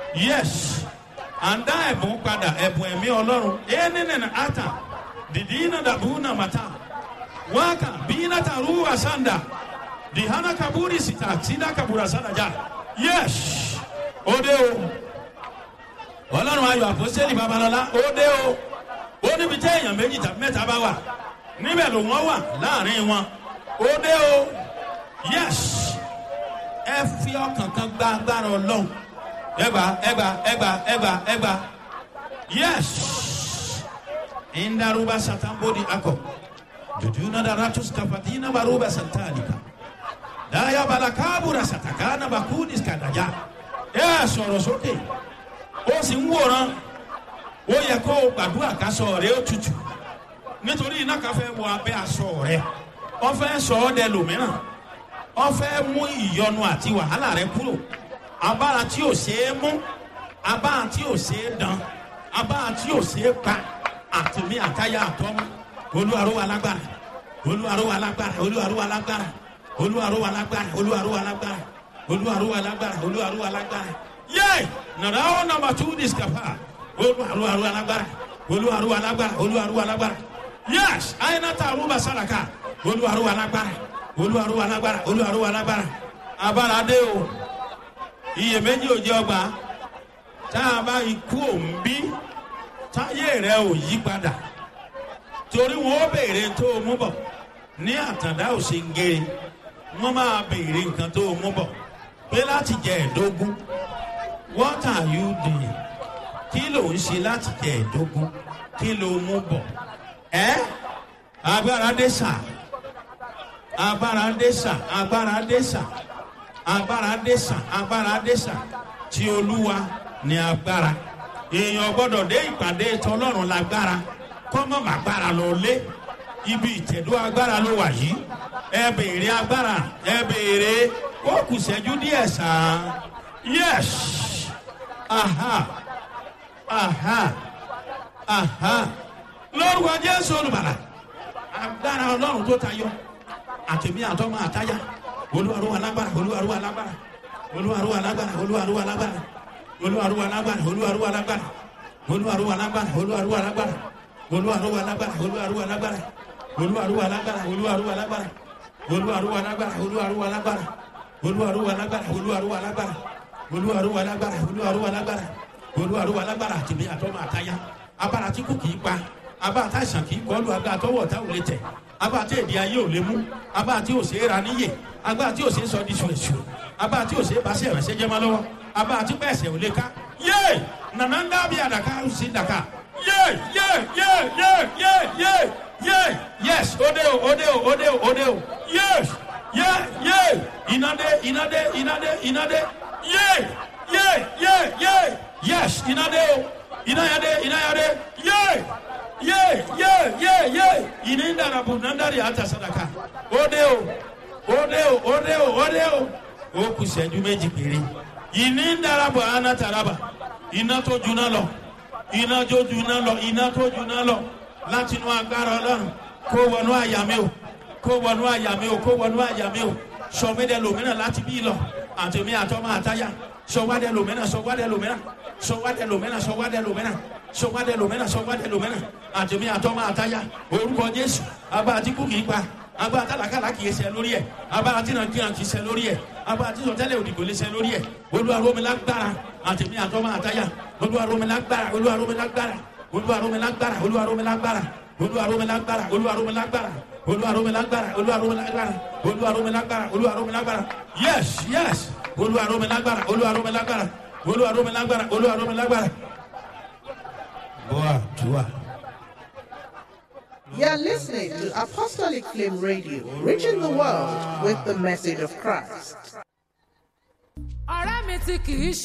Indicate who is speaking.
Speaker 1: yes à ń dá ẹ̀bùn padà ẹ̀bùn ẹ̀mí ọlọ́run ẹni nìyẹn ata dìdí iná dàbú nà màtá wákà bí iná tàrú àsàndà dìhánà kaburi sita sídà kabura sàdájà yes ó dé o ọlọ́run ayọ̀ àpọ́sẹ́lì babalọ́lá ó dé o ó níbi tẹ́ èèyàn méjì tàbí mẹ́ta bá wà níbẹ̀ ló wọ́n wà láàrin wọn ó dé o yes ẹ fi ọkàn kan gba agbára ọlọ́run ẹgbà ẹgbà ẹgbà ẹgbà ẹgbà yes indaruba satambodi akọ jujuna daratus kafatina baruba santalika daya balakabura satakana bakudis kadaja ẹ sọ̀rọ̀ sókè ó sì ń wòran ó yẹ kó o gbàdúrà kásọ rẹ ó tutù nítorí iná kan fẹ́ wọ abẹ́ aṣọ rẹ wọ́n fẹ́ sọ ọ́ dẹ lòmíràn wọ́n fẹ́ mú ìyọnu àti wàhálà rẹ kúrò abára tí ò ṣeé mú abára tí ò ṣeé dán abára tí ò ṣeé pa àtìmí àtayá àtọ́mú olúwarúwa lágbára olúwarúwa lágbára olúwarúwa lágbára olúwarúwa lágbára olúwarúwa lágbára olúwarúwa lágbára olúwarúwa lágbára yé nàrà ó nàmbà tú discapa olúwarúwa lágbára olúwarúwa lágbára olúwarúwa lágbára yés àyìnàtà àrùbà sàràkà olúwarúwa lágbára olúwarúwa lágbára olúwarúwa lágbára abára dé o iyèméjì ò jẹ ọgbà tá a bá ikú òun bí táyé rẹ ò yí padà torí wọn ó béèrè tó o mú bọ ní àtàndá ò ṣe ń gé wọn máa béèrè nǹkan tó o mú bọ pé láti jẹ ẹdógún what are you doing kí ló ń ṣe láti jẹ ẹdógún kí ló mú bọ ẹ agbára dé sà agbára dé sà agbára dé sà agbára dé sà agbára dé sà tí olúwa ní agbára èèyàn gbọdọ̀ dé ìpàdé tọlọ́run lágbára kọ́mọ́ màgbára lọ lé ibi ìtẹ̀dó agbára ló wà yìí ẹ béèrè agbára ẹ béèrè ó kù sẹ́jú díẹ̀ sàn yes aha aha aha lórúkọ jésù olùbàlà agbára ọlọ́run tó tayọ àtẹ̀mí àtọ́mọ àtáyà olúwarú alágbára olúwarú alágbára olúwarú alágbára olúwarú alágbára olúwarú alágbára olúwarú alágbára olúwarú alágbára olúwarú alágbára olúwarú alágbára olúwarú alágbára olúwarú alágbára olúwarú alágbára olúwarú alágbára olúwarú alágbára olúwarú alágbára olúwarú alágbára olúwarú alágbára olúwarú alágbára olúwarú alágbára àtẹ̀mí àtọ́mọ àtáyà abára tí kò kì í pa abára tá àìsàn kì í kọlu agbára tọwọ́ ọ̀tá ò lè tẹ̀ abára tí èdè ayé ò lè mú abára tí ò ṣe é ra níyè agbára tí ò ṣe é sọ di ṣùṣù abára tí ò ṣe é bá ṣe ìrànṣẹ́ jẹ́ máa lọ́wọ́ abára tí bẹ́ẹ̀ ṣe ò lè ká yé nànà ń dábìí àdàkà ó sì dàkà yé yé yé yé yé yé yé yes òde o òde o òde o òde o yes yé yé ìnàdé ìnàdé ìnàdé ìnàdé yé yé yé yé yes ìnàdé o ìnàyàdé ìnàyàdé yé ye ye ye ye ini ndara bu nandari ata sadaka ode o ode o ode o ode o o kù sẹ́jú méjì péré ini ndara bu ana taraba iná tó juná lọ iná tó juná lọ iná tó juná lọ láti inú agbára ọlọ́run kó wọnú àyà mi o kó wọnú àyà mi o kó wọnú àyà mi o sọmídẹ lòmínà láti bí lọ àtẹmí àtọmọ àtayà sọwádẹ lòmínà sọwádẹ lòmínà sọwádẹ lòmínà sọwádẹ lòmínà sọwádẹ lòmínà sọwádẹ lòmínà àtẹmí àtọmọ àtayà orúkọ jésù abá àtìkú kì í pa abá àtàlàkàlà kì í ṣe lórí ẹ abá àtìnàkìnà kì í ṣe lórí ẹ abá àtìsọtẹlẹ òdìgbò lè ṣe lórí ẹ olúwaromilágbára àtẹmí àtọmọ àtayà olúwaromilágbára olúwaromilágbára olúwaromilágbára olúwaromilágbára olúwaromilágbára olúwaromilágbára olúwaromilágbára olúwaromilágbára olúwaromilágbára olúwaromilágbára yes yes olúwaromilágbára olúwaromilágbára olúwaromilágbára olúwaromilágbára. Boa, tua.
Speaker 2: You're listening to Apostolic Flame Radio, reaching the world with the message of Christ.
Speaker 3: ọ̀rẹ́ mi tí kì í